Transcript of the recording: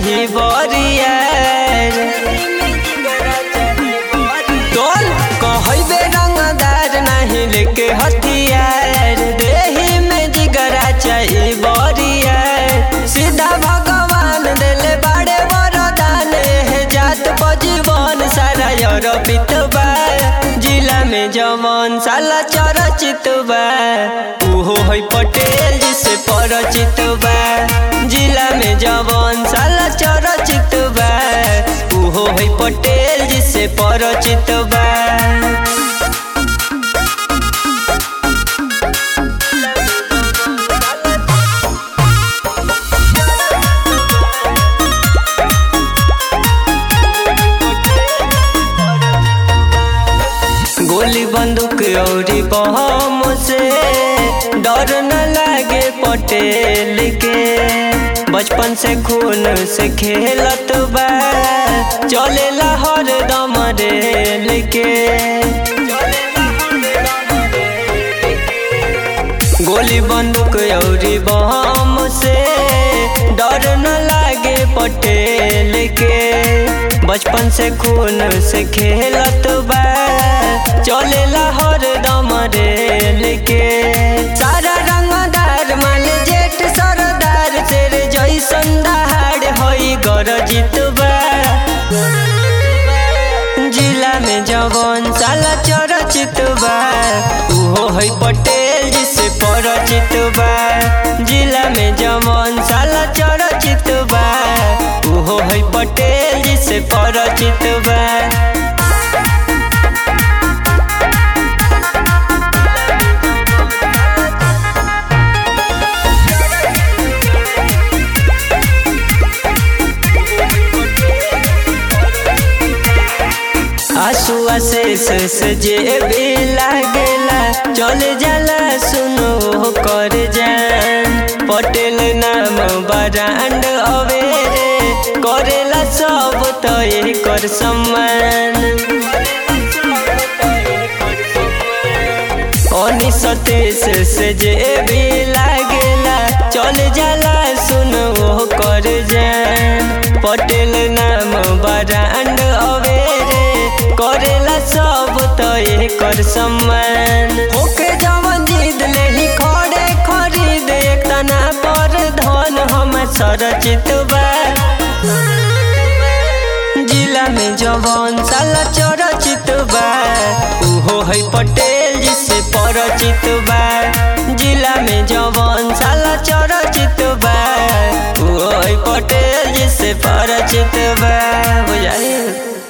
चाही बरियार तोल कहबे रंगदार नहीं लेके हथियार देही में जिगरा चाही बरियार सीधा भगवान दिले बड़े वरदान है जात बजीवन सारा यूरोपित बा जिला में जमन साला चरचित बा उहो है पटेल जिसे परचित बा जिला में जवन साला चरचित बा उहो है पटेल जिसे परचित बा गोली बंदूक औरी बम से डर न लागे पटेल के बचपन से खून से खेलत बा चलेला हर दम रेल के गोली बंदूक औरी बम से डर न लागे पटेल के बचपन से खून से खेलत बा चलेला हर दम रेल के सारा रंगदार माल जेठ सरदार तेरे जैसन दहाड़ होई गरजित बा जिला में जवन साला चरचित बा उहो है पटेल जिसे परचित बा जिला में जवन साला चरचित बा उहो है पटेल जिसे परचित बा आंसू आशीष से जे भी लागेला चल जाला सुनो कर जान पटेल नाम बरांड अवेरे करेला सब तो कर सम्मान ओनी सतीश से जे भी लागेला चल जाला सुनो कर जान पटेल नाम बरांड अवेरे करेला सब तो कर सम्मान ओके जवन जीत ले ही खड़े खरीद एक तना पर धन हम सरचित बा जिला में जवन साला चरचित बा उहो है पटेल जिसे परचित बा जिला में जवन साला चरचित बा उहो है पटेल जिसे परचित बा बुझाइए